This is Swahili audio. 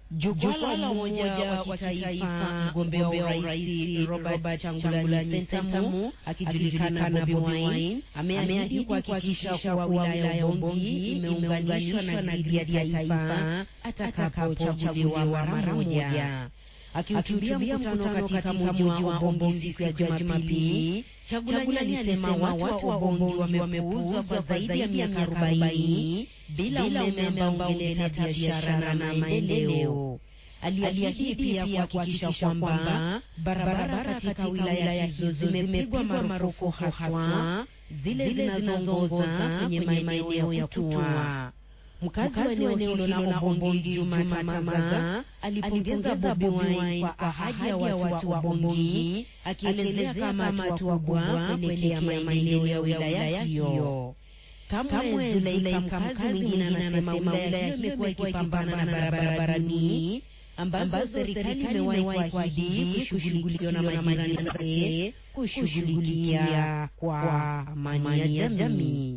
Jukwaa la Umoja wa Kitaifa, mgombea wa urais Robert Changulanyi Sentamu akijulikana Bobi Wine ameahidi kuhakikisha kuwa wilaya ya Ubongi imeunganishwa na gridi ya taifa atakapochaguliwa mara moja. Akihutubia mkutano katika mji wa Ubongi siku ya Jumapili, Chagulanyi alisema watu wa Ubongi wamepuuzwa kwa zaidi ya miaka arobaini bila umeme ambao ungeleta biashara na maendeleo. Aliahidi pia kuhakikisha kwamba barabara katika wilaya hizo zimepigwa marufuku, haswa zile zinazoongoza kwenye maeneo ya kutua. Mkazi wa eneo hilo la Ubongi Juma Tamaza alipongeza Bobi Wine kwa ahadi ya watu wa Ubongi, akielezea kama hatua kubwa kuelekea maendeleo ya wilaya hiyo. Kamwe Zuleika, mkazi mwingine, anasema wilaya hiyo imekuwa ikipambana na barabarani ambazo serikali imewahi kuahidi kushughulikiwa na majirani zake kushughulikia kwa amani ya jamii.